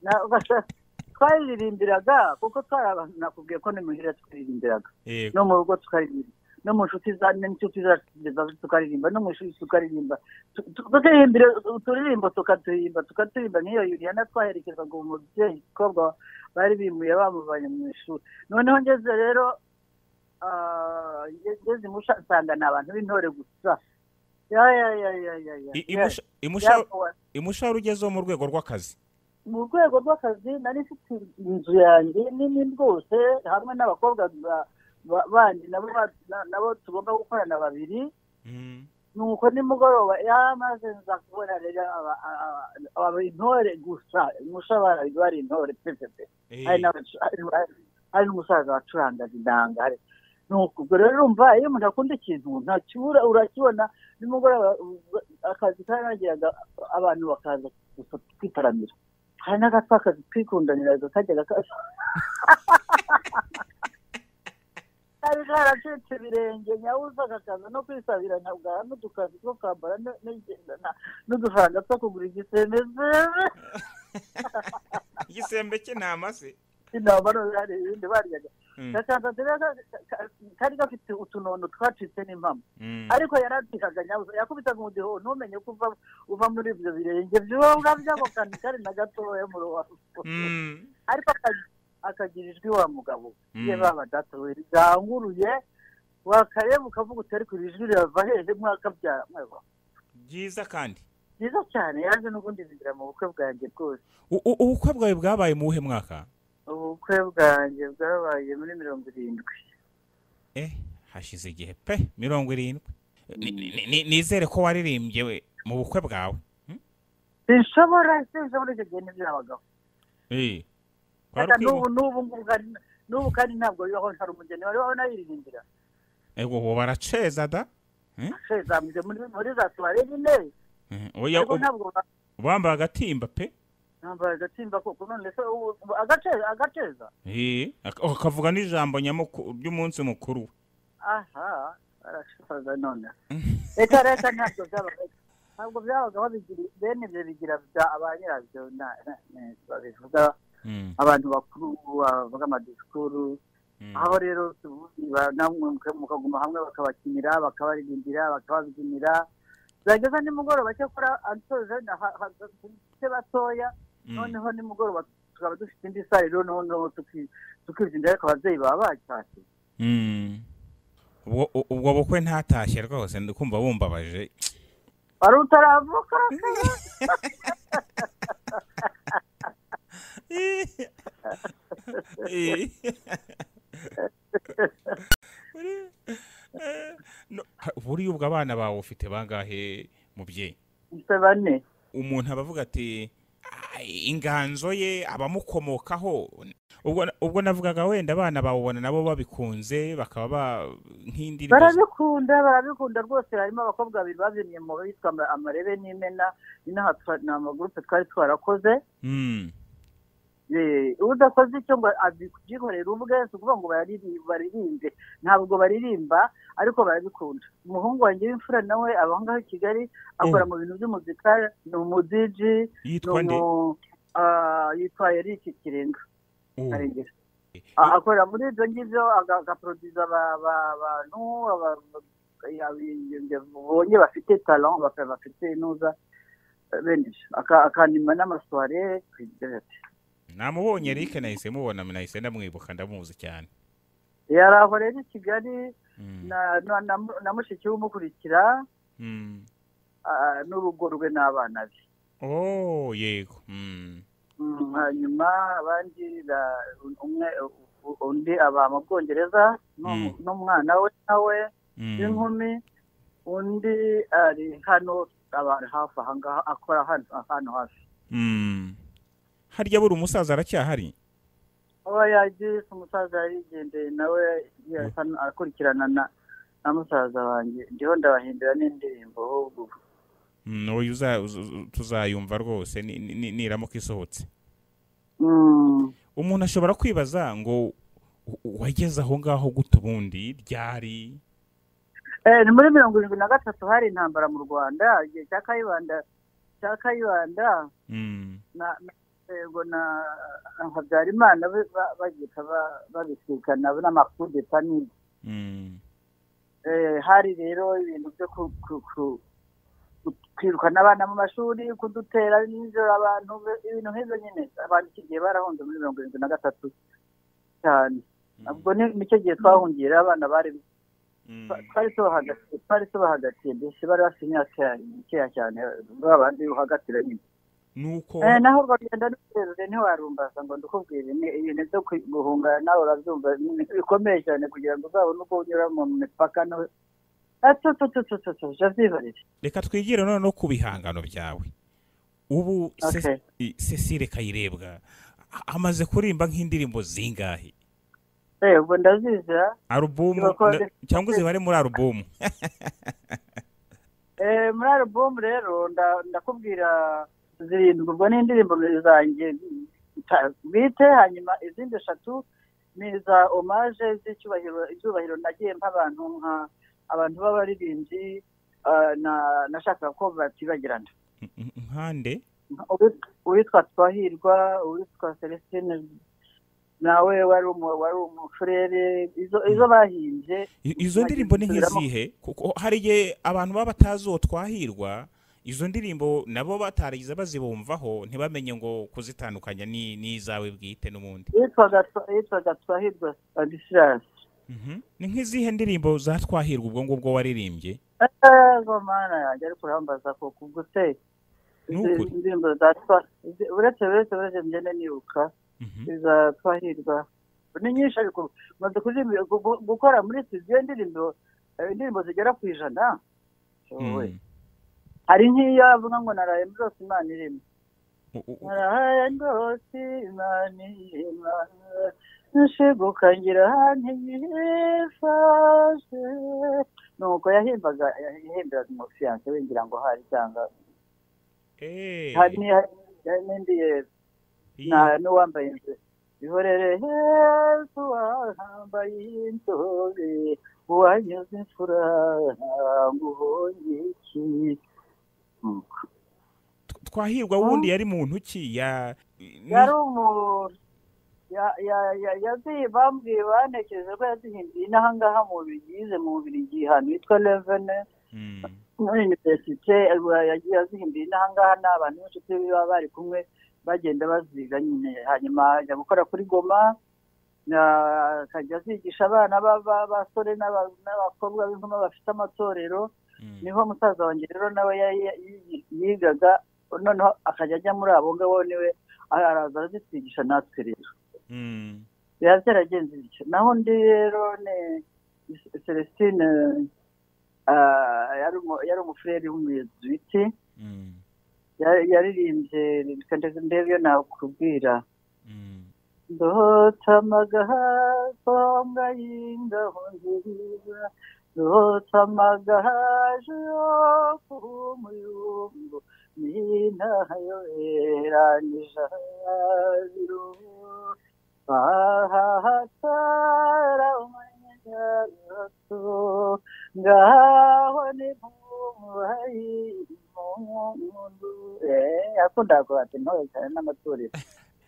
Na- ugasa- twaririmbiraga kuko twari abantu nakubwiye ko ni muhira twaririmbiraga Yego. no mu rugo tukaririmba no mu nshuti za n'inshuti zacu kugeza ubu tukaririmba no mu ishuri tukaririmba Tu- tu- tukirimbira uturirimbo tukaturirimba tukaturirimba nk'iyo yuriyana twaherekezaga uwo mubyeyi umukobwa bari bimuye bamuvanye mu ishuri noneho ngeze rero ah, nge- ngeze imusha nsanga ni abantu b'intore gusa ya ya ya ya ya ya I- ya Imusha- Imusha- Yakowa. imushahara ugezeho mu rwego rw'akazi mu rwego rw'akazi nari mfite inzu yanjye nini rwose hamwe n'abakobwa ba- ba- bandi nabo ba- na- nabo tugomba gukorana babiri nuko nimugoroba yamaze nza kubona rero aba- aba- aba intore gusa umushabara bari intore pepepe Eh, hari n'abacu- hari- hari- hari n'umusaza wacurangaga inanga hari- nuko ubwo rero urumva iyo umuntu akunda ikintu ntakibura urakibona nimugoroba u- akazi karangiraga abantu bakaza gusa kwitaramira hari n'agatwa akazi twikundanira kajyaga ka- kari karacitse ibirenge nyawuza akakaza no kwisabira nkabwara n'udukazi two kwambara n- n- na- n'udufaranga two kugura igisembe igisembe cye nta mase inama noneho hari ibindi baryaga Mm, gasanzwe rero ka- ka- kari gafite utunono twacitse n'impamo mm. ariko yaradihaga nyabusa yakubitaga umudiho ntumenye ko uva uva muri ibyo birenge by'ububwa by'ako kantu kari na gatoya mu rubavu Mm, ariko aka- akagira ijwi wa mugabo Mm. ye baba data we riranguruye wakareba ukavuga utari ku ijwi rirava hehe mwakabyara mwewa byiza kandi byiza cyane yaje n'ubundi binjira mu bukwe bwanjye rwose U- u- ubukwe bwawe bwabaye mu wuhe mwaka ubukwe bwanjye bwabaye muri mirongo irindwi eh hashize igihe pe mirongo irindwi Ni- ni- ni- nizere ko waririmbye we- mu bukwe bwawe sinshobora sinshobora icyo gihe ntibyabagaho Eh, wari Kaka ukwibu- n'ubu n'ubu ngubu kandi n'ubu kandi ntabwo bibaho hari umugeni wari waho nayiririmbira ego ubu baraceza da she zambye muri muri za tuware nyine Eh, oya, ariko ubu- ntabwo ba- bambaye agatimba pe ntambaye agatimba koko none se ubu- ubu agaceza agaceza Eh, ak- akavuga n'ijambo nyamukuru ry'umunsi mukuru aha arashaza none reka reka ntabwo byabaga ntabwo byabagaho bigira bene ibyo bigira bya ba nyirabyo na- na- na- babivuga Mm, abantu bakuru bavuga amadisikuru mm. aho rero tuvuzi ba- namwe muka- mukaguma hamwe bakabakinira bakabaririmbira bakababyinira byageza nimugoroba cyakora ansoje se batoya Mm. noneho nimugoroba tukaba dufite indi sare rero noneho tuki- tukibyinira ariko ababyeyi baba bacyashye Mm. ubwo u- ubwo bukwe ntatashye rwose ndi kumva bumbabaje wari utaravuka Eh. Uri- eh, no- ha- buriya ubwo abana bawe ufite bangahe mubyeyi se bane umuntu aba avuga ati "Ai, inganzo ye abamukomokaho ubwo ubwo navugaga wenda abana bawubona nabo babikunze bakaba ba- nk'indirimbo z- barabikunda barabikunda rwose harimo abakobwa babiri babyinnye mu bitwa ama- amarebe n'imena inaha ni amagurupe twari twarakoze Mm, Eh, udakoze icyo ngo abyikorere ubwe si ukuvuga ngo barari- baririmbe ntabwo baririmba ariko barabikunda umuhungu wanjye w'imfura nawe aba ngaho i kigali akora Mm. mu bintu by'umuzika ni umudiji ni yitwa nde umu- ah, yitwa erike kirenga Oh, karengera eh, Ah, akorera muri ibyo ngibyo aga- agaporoduza aba- aba- abantu aba- aba- babonye bafite talent baka- bafite inuza eh, bene ibyo. Aka- akanima n'amasware namubonye Eric nahise mubona nahise ndamwibuka ndamuzi cyane yari aho rero i kigali Mm, na- na- na- na mushiki we umukurikira mm. ah, n'urugo rwe n'abana be oh yego Mm, Mm, hanyuma abandi na- umwe undi aba mu bwongereza Mm. n'u- n'umwana we nawe mm. w'inkumi undi ari hano aba hafi ahangaha akora hano hano hafi Mm. harya buri umusaza aracyahari aba yagiye umusaza yarigendeye nawe yasa- akurikirana na na musaza wanjye ndiho ndabahindura n'indirimbo ahubwo uyu tuzayumva rwose ni- ni- ni- niramuka isohotse Mm. umuntu ashobora kwibaza ngo "U- wageze aho ngaho gute ubundi ryari Eh, ni muri mirongo irindwi na gatatu hari intambara mu rwanda igihe cya kayibanda cya kayibanda Mm. na na- yego na na habyarimana be- ba- bagita ba- babisikana n'amakudeta n'ibyo Mm. Eh, hari rero ibintu byo ku- ku- ku- ku- kwirukana abana mu mashuri kudutera nijoro abantu be- ibintu nk'ibyo nyine abantu iki gihe barahunze muri mirongo irindwi na gatatu cyane ubwo ni nicyo gihe twahungiye rero abana bari Mm. twari tubahagatiye twari tubahagatiye mbese bari bafite imyaka ya- mikeya cyane ba bandi uhagatira nyine nuko Eh, naho urwagenda n'ururerure ntiwarumbaza ngo ndukubwire ni ibintu byo kwi- guhungana nawe urabyumva ni ibintu bikomeye cyane kugira ngo uzabone uko unyura mu mipaka no atututututu javyibarire reka twigire noneho ku bihangano byawe ubu Ce- i- cecile kayirebwa a- amaze kurimba nk'indirimbo zingahe Eh, ubwo ndazizira alubumu Irakora- na- cyangwa zibare muri alubumu Eh, muri alubumu rero nda- ndakubwira zirindwi ubwo ni indirimbo zanjye ta- bwite hanyuma izindi eshatu ni iza omaje z'icyubahiro icyubahiro nagiye mpa abantu nka abantu b'abaririmbyi ah, na- nashakaga ko batibagirana nkande Uwit- uwitwa twahirwa uwitwa celestine nawe wari umu- wari umufurere izo- izo bahimbye I- izo ndirimbo ni nk'izihe kuko hari igihe abantu baba batazi uwo twahirwa izo ndirimbo nabo bataragize bazibumvaho ntibamenye ngo kuzitandukanya ni n'izawe bwite n'ubundi yitwaga Twa- yitwaga twahirwa adisirasi Mhm. ni nk'izihe ndirimbo za twahirwa ubwo ngubwo waririmbye ego mana yanjye ariko urambaza ko kubwo se izi Nukuri. indirimbo za twa izi- uretse uretse uretse ngende nibuka Mhm. iza twahirwa ni nyinshi ariko maze kuririmba- gu- gu- gukora muri studio indirimbo eh, indirimbo zigera ku ijana Wowe. Mm. hari nk'iyo avuga ngo naraye rwose imana irimo U- u- naraye rwose imana irimo nshiguka ngira ntiyifashe nuko yahimbaga yahimbiraga umufiyanse we ngira ngo hari cyangwa Eh, hari hari n'indi yezu iyi- nta n'uwambaye inzu ihorere yezu wahambaye inzobe wanyuze imfura ngo uhonye iki Tw- twahirwa wundi yari muntu ki ya ni- yari umuntu ya- ya- ya- yazi- bambwiye banekereje ko yazihinduye inahangaha mu bigize mu bubirigi ahantu hitwa levene Mm. muri universite eh, yagiye azihinduye inahangaha ni abantu b'inshuti be baba bari kumwe bagenda baziga nyine hanyuma ajya gukora kuri goma na- akajya azigisha abana b'aba- b'abasore n'aba- n'abakobwa b'inkumi bafite amatorero Mm. niho musaza wanjye rero nawe ya- ya- yi- yigaga noneho akajya ajya muri abo ngabo niwe araza arazitwigisha natwe rero Mm. biba byaragenze bityo naho undi rero ni celestine ah, yari umu- yari umufureri w'umuyezwiti Mm. yari- yaririmbye reka ndetse ndebe iyo nakubwira Mm. ndotamagaha songa y'ingaho nziza ndotamagaha yo kumuyungu nintayo eranija biru ahahatara umanyaratu ngaho ni mubayi mundu yakundaga kubata intore cyane n'amatorero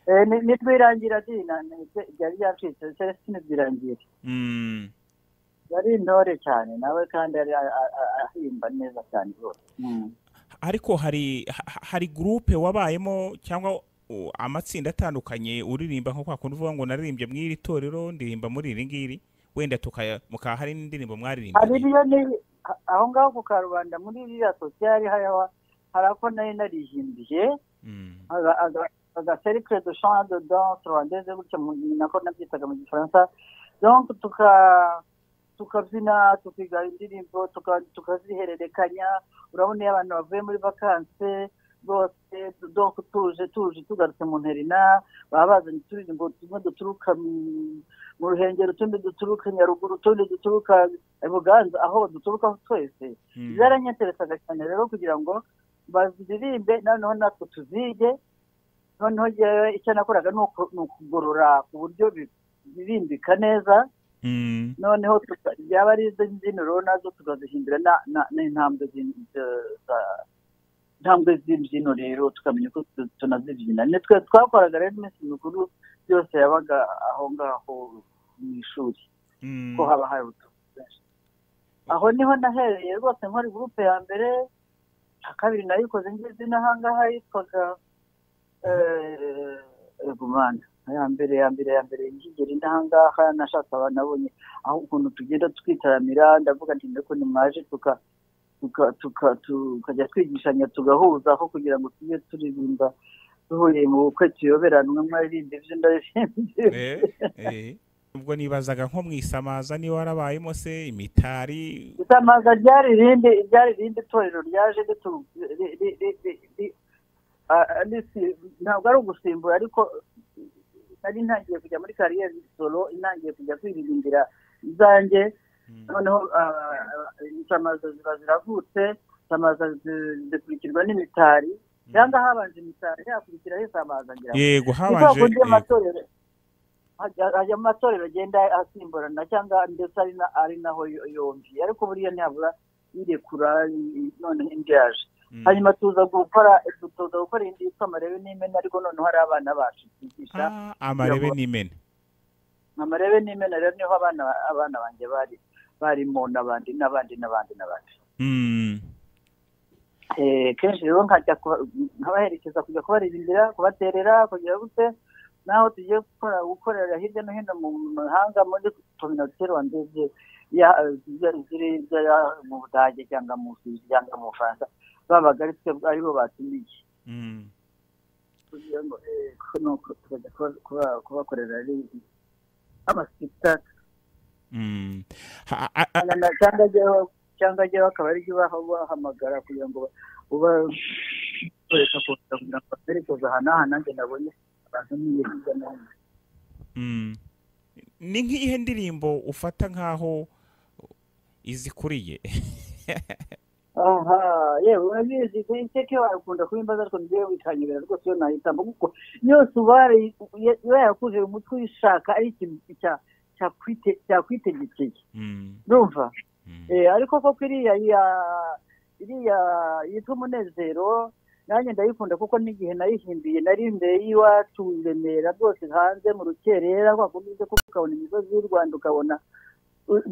Eh, ni- nitwirangira dina ni- byari byacitse celestine byirangira Mm. yari intore cyane nawe kandi yari a- a- a- ahimba neza cyane rwose Mm. ariko hari ha- hari gurupe wabayemo cyangwa uh, amatsinda atandukanye uririmba nko kwa kundi uvuga ngo naririmbye mu iri torero ndirimba muri iri ngiri wenda tukaya mukaba hari n'indirimbo hari mwaririmbye iriya ni- a- aho ngaho ku karubanda muri iriya sosiyali hariho hari ako nari narihimbye Mm. aga- aga- agacercle de champ de danse rwandaise gutya mu- nako nabyitaga mu gifaransa donc tuka tukabyina tukiga indirimbo tuka- tukazihererekanya urabona iyo abantu bavuye muri vakanse bose donc tuje tuje tugarutse mu nterina baba bazanye uturirimbo tumwe duturuka mu ruhengero utundi duturuka nyaruguru utundi duturuka buganza aho duturukaho twese zaranyeteresaga cyane rero kugira ngo baziririmbe noneho natwe tuzige noneho yewe icyo nakoraga ni ukugorora ku buryo birimbika neza noneho byaba ari izo mbyiniro nazo tukazihindura n'intambwe intambwe z'imbyino rero tukamenya ko tunazibyina twe twakoraga rero iminsi mikuru byose yabaga aho ngaho mu ishuri ko haba hari benshi aho niho nahereye rwose nkora gurupe ya mbere nka kabiri nayikoze ngeze n'aha ngaha yitwaga egumana ya mbere ya mbere ya mbere ngigera inaha ngaha nashaka abantu abonye aho ukuntu tugenda twitaramira ndavuga nti mbeko nimwaje tuka tukajya twigishanya tugahuza aho kugira ngo tujye turirimba duhuriye mu bukwe tuyoberanwe mwaririmba ibyo ndabirimbye ubwo nibazaga nko mu isamaza niba warabayemo se imitari isamaza ryari irindi ryari irindi torero ryaje ntabwo ari ugusimbura ariko nari ntangiye kujya muri kariyeri solo intangiye kujya kwiririmbira izanjye noneho insamaza ziba ziravutse insamaza zikurikirwa n'imitari cyangwa habanje imitari yakurikiraho insamaza ngira ngo yego habanje habanje ajya mu matorero agenda asimburana cyangwa ndetse ari naho yombi ariko buriya ntihabura yirekura noneho indi yaje hanyuma tuza gukora tuza gukora indi yitwa amarebe n'imena ariko noneho hari abana bacu twigisha Ah, amarebe n'imena amarebe n'imena rero niho abana abana banjye bari barimo n'abandi n'abandi n'abandi n'abandi Mm. Eh, kenshi rero nkajya kuba- nkabaherekeza kujya kubaririmbira kubaterera kugira gute naho tugiye gukora gukorera hirya no hino mu mahanga muri kominote rwandeze ya- ziri- ziri ziri mu budage cyangwa mu Busuwisi cyangwa mu bufaransa babaga ari twe aribo batumiye Mm. kugira ngo eh, ko- nuko tukajya kuba- kuba- kubakorera ari- amaspectacle Mm. Ha- a- a- cyangwa cyangwa ajyaho cyangwa ajyaho akaba ari baha bahamagara kugira ngo uba ukoresha kohereza kugira ngo baperekeze aha n'aha nanjye nabonye abantu niyo hirya no hino Mm. ni nk'iyihe ndirimbo ufata nk'aho izikuriye aha yewe urabizi iteke warakunda kubimbaza ariko njyewe wikanyurira rwose iyo nayitamba kuko yose uba warayi- uba yarakuje mu mutwe uyishaka ari ikintu cya- cyakwite- cyakwitegekeye Mm. urumva Mm. Eh, ariko koko iriya ya- iriya yitwa umunezero nanjye ndayikunda kuko n'igihe nayihimbiye nari imbere y'iwacu i remera rwose hanze mu rukerera kwa kundi uza kuko ukabona imisozi y'u rwanda ukabona u-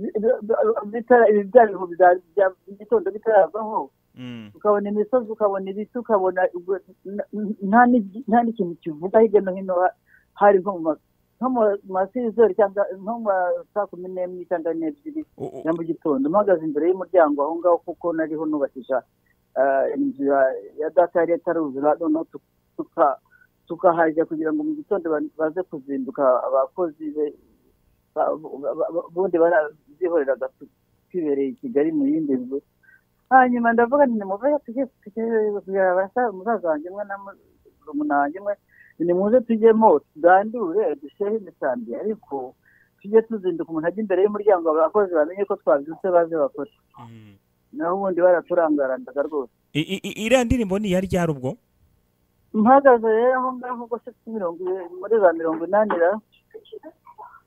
bitara- ibi bya bihu bya- bya gitondo bitaravaho Mm. ukabona imisozi ukabona ibiti ukabona ubwo- n- n- nta n'igi- nta n'ikintu kivuga hirya no hino ha- hari nko mu ma- nko mu masirizori cyangwa nko mu ma saa kumi n'ebyiri cyangwa n'ebyiri U- u- na mu gitondo mpagaze imbere y'umuryango aho ngaho kuko nariho nubakisha ah, inzu ya- ya data yari ataruzura noneho tu- tuka- tukahajya kugira ngo mu gitondo ba- baze kuzinduka abakozi be- ba- ba- ba- ba- bundi barazihoreraga tu- twibereye i kigali mu yindi nzu hanyuma ndavuga nti nimuve tujye tujye umusaza wanjye umwe na murumuna wanjye umwe nimuze tujyemo tugandure dusheho imisambi ariko tujye tuzinduka umuntu ajya imbere y'umuryango abakozi bamenye ko twabyutse baze bakore Mm. naho ubundi baraturangarandaga rwose I- i- i- iriya ndirimbo ni iya ryari ubwo mpagaze rero aho ngaho rwose kuri mirongo i- muri za mirongo inani ra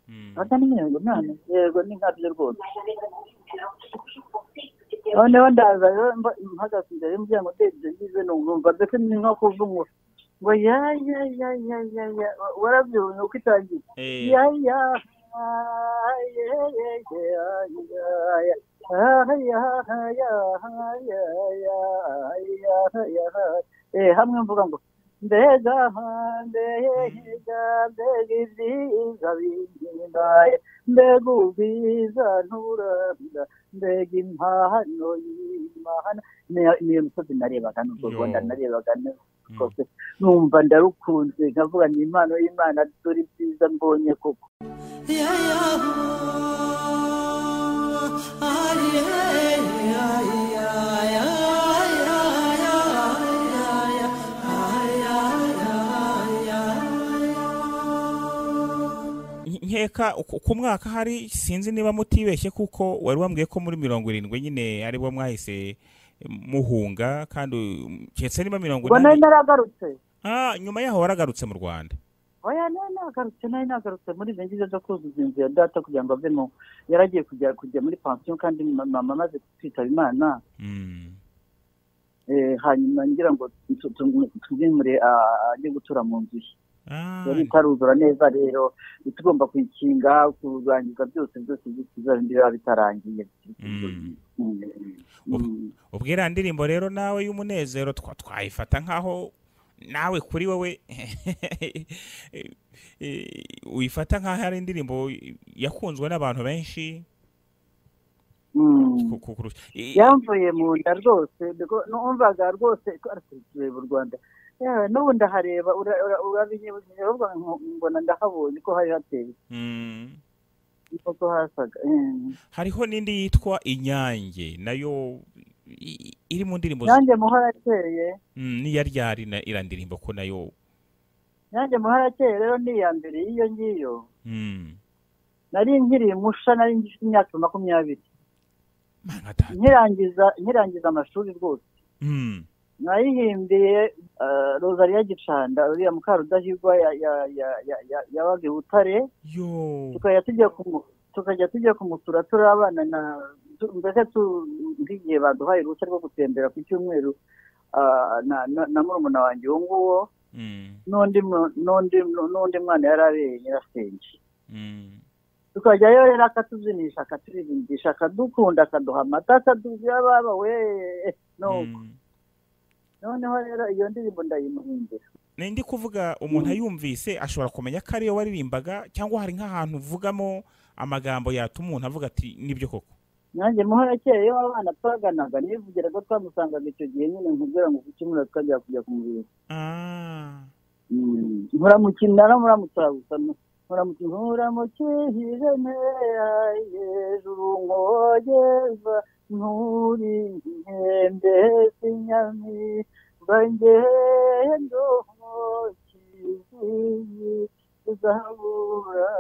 Mm. atari mirongo inani yego ni nkabyo rwose noneho ndaza rero mba- mpagaze imbere y'umuryango ndebye ngize numva mbese ni nko kuvuga ngo ya ya ya ya ya ya warabyumva uko itangiye Eh. ya ya ah, ye, ye, ye, ah, ya, ya. Ah, ya, ya, ya, ya, ya, ya. Eh, hamwe mvuga ngo mbega ah, mbega mbega ibyiza bindimbaye mbega ubwiza nturabya mbega impano y'imana Ni- niyo misozi narebaga n'urwo Yo. rwanda narebaga neza Mm. kose numva ndarukunze nkavuga ni impano y'imana dore ibyiza mbonye koko Yeah. nkeka ku- ku mwaka hari sinzi niba mutibeshye kuko wari wambwiye ko muri mirongo irindwi nyine aribo mwahise muhunga kandi um, keretse niba mirongo ubwo nari inani naragarutse Ah, nyuma yaho waragarutse mu rwanda oya nari nagarutse nari nagarutse muri izo ngizo zo kuzuza inzu ya data kugira ngo avemo yaragiye kujya kujya muri pansiyo kandi ma- mama amaze kwitaba imana Mm. eh, hanyuma ngira ngo tu- tu- tuzimure ah, ajye gutura mu nzu ye Ah, yari itaruzura neza rero tugomba kuyikinga kurangiza byose byose byose bizaba biba bitarangiye Mm. Mm, mm. ubwo iriya ndirimbo rero nawe y'umunezero twa- twayifata nk'aho nawe kuri wowe eh, uyifata nk'aho ari indirimbo yakunzwe n'abantu benshi Mm. ku- ku- kurusha I- yamvuye mu nda rwose bego- numvaga rwose ko ariko tureba u rwanda yewe n'ubu ndahareba ura- ura- urabinyebukeje ahubwo nko- mbona ndahabonye ko hari hateye Mm. koko hasaga Mm. hariho n'indi yitwa inyange nayo i- i- iri mu ndirimbo nanjye muharakeye Mm, n'iya ryari na- iriya ndirimbo ko nayo nanjye muharakeye rero ni iya mbere y'iyo ngiyo Mm. nari nkiri musha nari ngifite imyaka makumyabiri Mana data. nkirangiza nkirangiza amashuri rwose Mm. nayihimbiye ah, rozariya gicanda uriya mukarudahigwa ya- ya- ya- ya- ya- yabaga i butare yo tukajya tujya kumu tukajya tujya kumusura turi abana na tu- mbese tu- nk'igihe baduhaye uruhushya rwo gutembera ku cyumweru ah, na na- na murumuna wanjye uwo nguwo Mm. n'undi mu- n'undi n'undi mwana yari abereye nyirasenge Mm. tukajyayo rero akatuzinisha akaturirimbyisha akadukunda akaduha amata akadubya baba we no Mm. noneho rero iyo ndirimbo ndayimuhimbira Ni ndi kuvuga umuntu ayumvise ashobora kumenya ko ariyo waririmbaga cyangwa hari nk'ahantu uvugamo amagambo yatuma umuntu avuga ati nibyo koko nanjye muharakeye iyo abana twaganaga nivugiraga twamusangaga icyo gihe nyine nkubwira ngo ku cyumweru tukajya kujya kumubera Ah. muramukina naramuramutsa gusa muramukina muramukihije nteya hejuru nkogeza nturi inkende sinyami bangeye ndoho kiziyi zahabura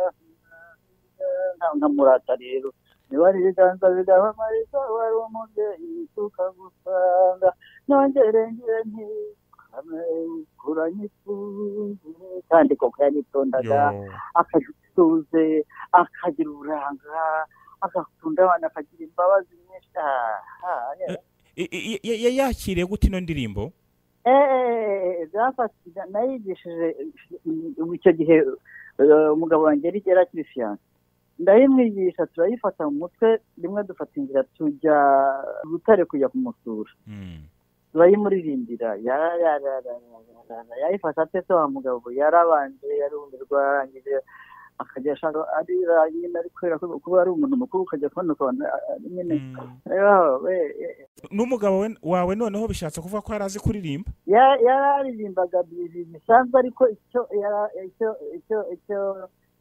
nkamurata rero niba ari ibiganza bigaba amarita wari umubyeyi tukagusanga nongere ngire nti kuranyifungire kandi koko yaritondaga Yo. akagira ituze akagira uburanga agakunda abantu akagira imbabazi nyinshi Ah, ah, yeah. I- i- i- ya- yakiriye gute ino ndirimbo Eh, byafashe nayigishije ubu icyo gihe eh, umugabo wanjye yari yari akiri fiyanse ndayimwigisha turayifata mu mutwe rimwe dufata inzira tujya butare kujya kumusura Mm. turayimuririmbira yarararararara yayifashe atese wa mugabo yarabanje yarumirwa arangije akajya ashaka arira nyine ari kubera ko kuba ari umuntu mukuru ukajya kubona ukuntu a- a- nyine Mm. yewe, eh, n'umugabo we- wawe noneho bishatse kuvuga ko yari azi kuririmba ya- yararirimbaga ibintu bisanzwe ariko icyo yara- icyo icyo icyo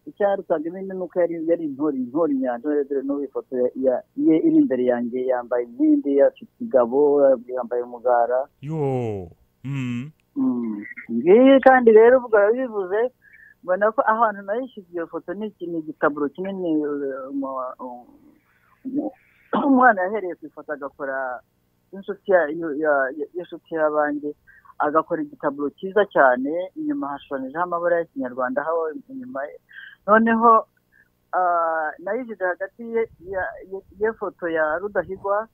icyarutaga ibindi ni uko yari yari intore intore nyantore dore n'ubu ifoto ya- ya- ye iri imbere yanjye yambaye inkindi afite igabo yambaye umugara yo Mm. Mm. ngiyi kandi rero ubwo bivuze mbona ko ahantu nayishyize iyo foto ni iki- ni igitaburo kinini uh, umu- umu- umu- umwana yahereye ku ifoto agakora inshuti ya- ya- ya- y'inshuti y'abanjye agakora igitaburo cyiza cyane inyuma hashushanyijeho amabara y'ikinyarwanda aho inyuma ye noneho ah, nayishyize hagati ye- ya- ye- y'ifoto ya rudahigwa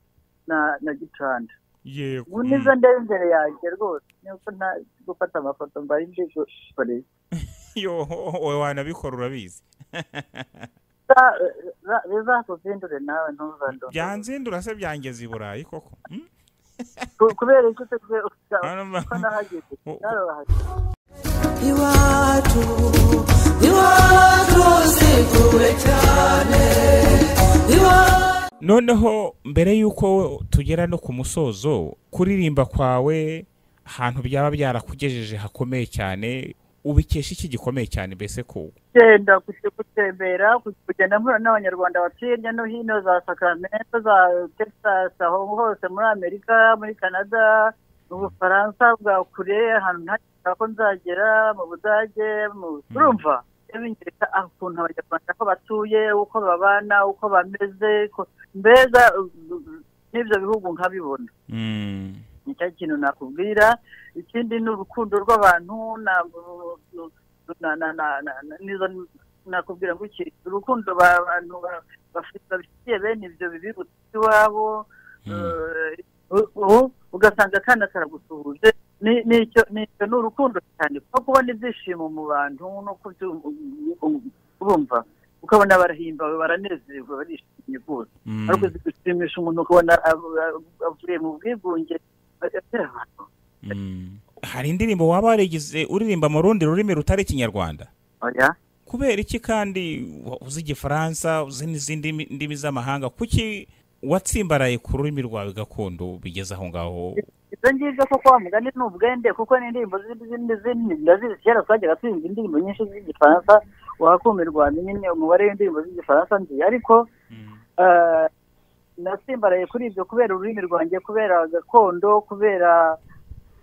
na na gicanda yego ubu nizo ndeba imbere yanjye rwose nuko nta gufata amafoto mbari ndi gukoresha yo wowe wanabikora urabizi Za- za- bizakuzindure nawe ntuzandore byanzindura se byangeze i burayi koko Mm? Ku- kubera iki se kubera ko Hano- nahageze Ku- ku- narahageze iwacu iwacu sikuwe cyane iwacu noneho mbere y'uko tugera no ku musozo kuririmba kwawe ahantu byaba byarakugejeje hakomeye cyane ubikesha iki gikomeye cyane mbese ko genda kujya gutembera kujya- kugenda mpura n'abanyarwanda batuye hirya no hino za sacramento za texas aho hose muri amerika muri canada mu bufaransa bwa kure ahantu ntacyo ko nzagera mu budage mu urumva binyereka aho ukuntu abanyarwanda aho batuye uko babana uko bameze ko- mbega uh, uh, n'ibyo bihugu nkabibona Mm. nicyo kintu nakubwira ikindi ni urukundo rw'abantu na- na- na- na- na- na- nizo nakubwira ngo iki urukundo ba- abantu ba- bafite babifitiye bene ibyo bibirutse iwabo Mm. eh, u- u- ugasanga akana karagusuhuje Ni- ni icyo- ni icyo ni urukundo cyane kuko kubona ibyishimo mu bantu no kubyumva urumva ukabona barahimbawe baranezerwa barishimye rwose Mm. ariko zigushimisha umuntu ukabona av- av- avuye mu bwigunge atera abantu Mm. hari indirimbo waba warigize uririmba mu rundi rurimi rutari ikinyarwanda oya kubera iki kandi wa- uzi igifaransa uzi n'izindi mi- ndimi z'amahanga kuki watsimbaraye ku rurimi rwawe gakondo bigeze aho ngaho ibyo ngibyo koko wa mugani ni ubwende kuko n'indirimbo zindi zindi zindi ndazizi kera twajyaga twumva indirimbo nyinshi z'igifaransa wakumirwa nyine umubare w'indirimbo z'igifaransa nzi ariko eh, nasimbaraye kuri ibyo kubera ururimi rwanjye kubera gakondo kubera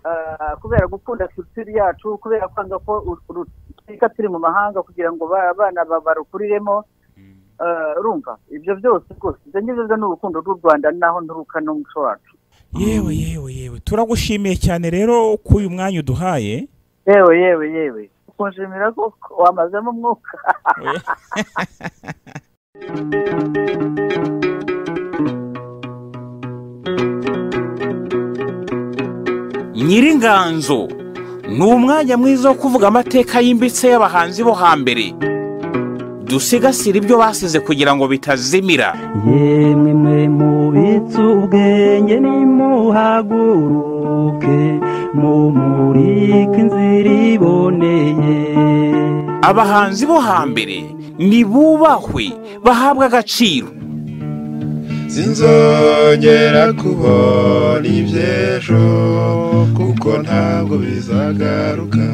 eh, kubera gukunda culture yacu kubera kwanga ko uru- uru- twiga turi mu mahanga kugira ngo ba- abana ba- barukuriremo Eh, urumva ibyo byose rwose ibyo ngibyo ni urukundo rw'u rwanda naho nturuka n'umuco wacu yewe yewe yewe turagushimiye cyane rero ko uyu mwanya uduhaye yewe yewe yewe kunshimira koko wamazemo umwuka nyiringanzo ni umwanya mwiza wo kuvuga amateka yimbitse y'abahanzi bo hambere dusigasire ibyo basize kugira ngo bitazimira yemwe mwe mubitse ubwenge nimuhaguruke mumurike inzira iboneye abahanzi bo hambere nibubahwe bahabwe agaciro sinzongera kubona iby'ejo kuko ntabwo bizagaruka